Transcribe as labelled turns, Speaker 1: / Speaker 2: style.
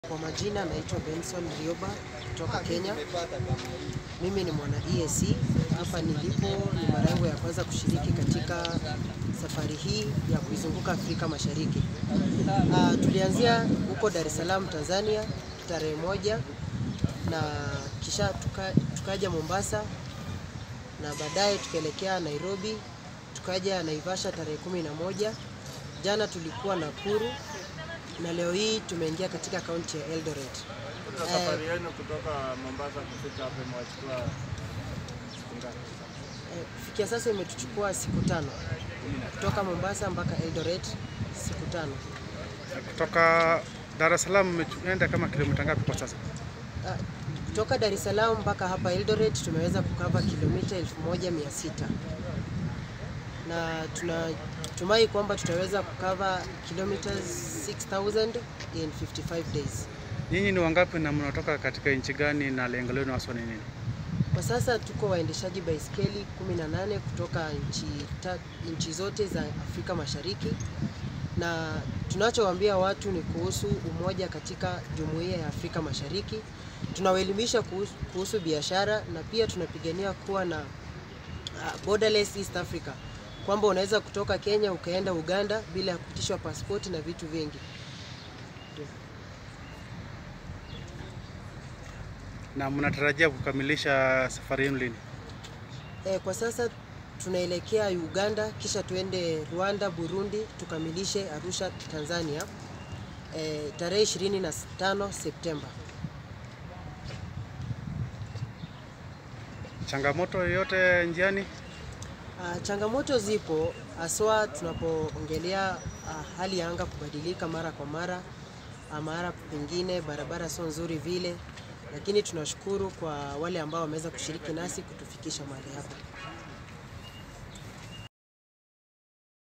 Speaker 1: Kwa majina naitwa Benson Rioba kutoka Kenya. Mimi ni mwana EAC. Hapa nilipo ni mara yangu ya kwanza kushiriki katika safari hii ya kuizunguka Afrika Mashariki. Uh, tulianzia huko Dar es Salaam Tanzania tarehe moja na kisha tuka, tukaja Mombasa na baadaye tukaelekea Nairobi, tukaja Naivasha tarehe kumi na moja. Jana tulikuwa Nakuru na leo hii tumeingia katika kaunti ya Eldoret.
Speaker 2: Kwa safari yenu kutoka Mombasa kufika hapa imewachukua siku ngapi?
Speaker 1: Eh, Kufikia sasa imetuchukua siku tano kutoka Mombasa mpaka Eldoret, siku tano.
Speaker 3: Kutoka Dar es Salaam umeenda kama kilomita ngapi kwa sasa?
Speaker 1: Ah, Kutoka Dar es Salaam mpaka hapa Eldoret tumeweza kukava kilomita 1600 na tunatumai kwamba tutaweza kukava kilometers 6000 in 55 days.
Speaker 3: Nyinyi ni wangapi na mnatoka katika nchi gani na lengo lenu haswa ni nini?
Speaker 1: Kwa sasa tuko waendeshaji baiskeli 18 kutoka nchi, ta, nchi zote za Afrika Mashariki, na tunachowaambia watu ni kuhusu umoja katika jumuiya ya Afrika Mashariki. Tunawaelimisha kuhusu, kuhusu biashara na pia tunapigania kuwa na uh, borderless East Africa, kwamba unaweza kutoka Kenya ukaenda Uganda bila ya kupitishwa pasipoti na vitu vingi.
Speaker 3: Na mnatarajia kukamilisha safari yenu lini?
Speaker 1: E, kwa sasa tunaelekea Uganda kisha tuende Rwanda, Burundi tukamilishe Arusha, Tanzania e, tarehe 25 Septemba.
Speaker 3: Changamoto yoyote njiani?
Speaker 1: Ah, changamoto zipo haswa tunapoongelea ah, hali ya anga kubadilika mara kwa mara, ah, mara pengine barabara sio nzuri vile, lakini tunashukuru kwa wale ambao wameweza kushiriki nasi kutufikisha mahali hapa.